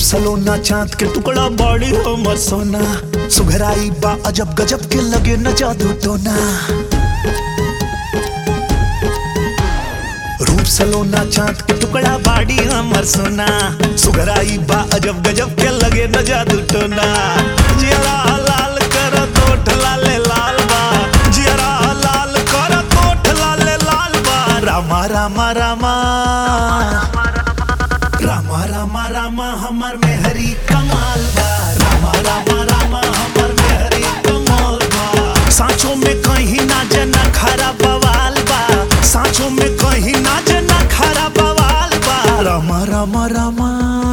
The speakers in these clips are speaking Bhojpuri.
सलोना चांद के टुकड़ा बड़ी हमर सोना सुघराई बा अजब गजब के लगे न जादू टोना रूप सलोना चांद के टुकड़ा बाड़ी हमर सोना सुघराई बा अजब गजब के लगे न जादू टोना जियरा लाल कर तोठ लाले लाल बा जियरा लाल कर तोठ लाले लाल बा रामा रामा रामा रामा रामा रामा हमर में हरी कमाल बा रामा रामा रामा हमर में हरी कमाल बा सांचों में कहीं ना जना खरा बवाल बा सांचों में कहीं ना जना खरा बवाल बा रामा रामा रामा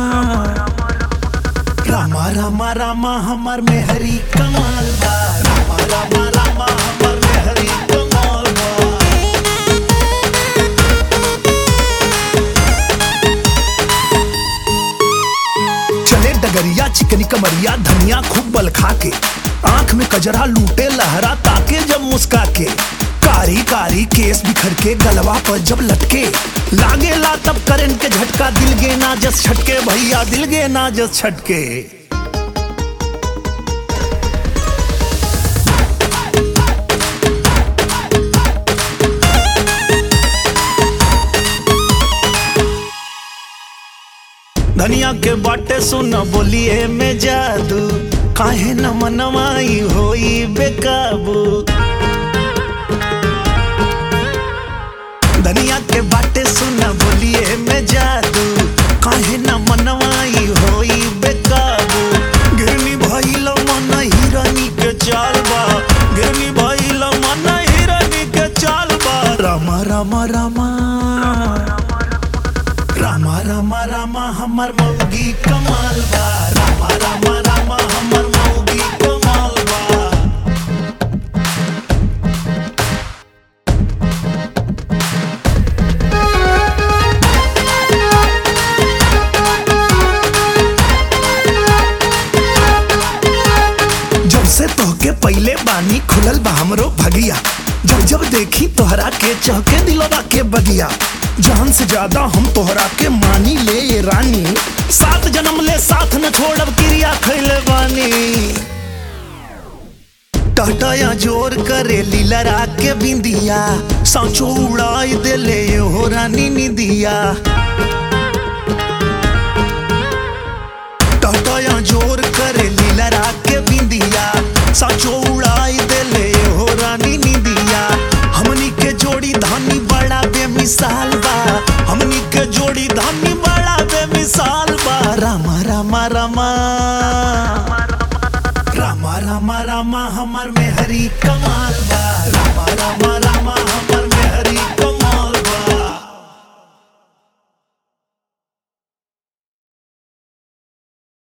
रामा रामा रामा हमर में हरी कमाल बा रामा रामा रामा हमर में हरी कमाल बा चले डगरिया चिकनी कमरिया धनिया खूब बल खा के आंख में कजरा लूटे लहरा ताके जब मुस्का के कारी कारी केस बिखर के गलवा पर जब लटके लागे ला तब करंट के झटका दिल गे ना जस छटके भैया दिल गे ना जस छटके धनिया के बाटे सुन बोलिए में जादू काहे न मनवाई होई बेकाबू धनिया के बाटे सुन बोलिए में जादू काहे न मनवाई होई बेकाबू गिरनी भइल मन हिरनी के चाल बा गिरनी भइल मन हिरनी के चाल बा रामा रामा रामा रामा रामा रामा हमर मौगी कमाल बा रामा रामा रामा हमर मौगी कमाल बा जब से तोहके पहले बानी खुलल बा हमरो भगिया जब जब देखी तोहरा के चहके दिलवा के बगिया जान से ज्यादा हम तोहरा के मानी ले ये रानी सात जन्म ले साथ न छोड़ब क्रिया खैले बानी टहटया जोर करे लीलरा के बिंदिया सांचो उड़ाई देले हो रानी निदिया टहटया जोर करे लीलरा के बिंदिया साचो उड़ाई देले हो रानी निदिया हमनी के जोड़ी धानी बड़ा बेमिसाल बा हमनी के जोड़ी धानी बड़ा बेमिसाल बा रामा रामा रामा रामा रामा रामा हमर में हरी कमाल बा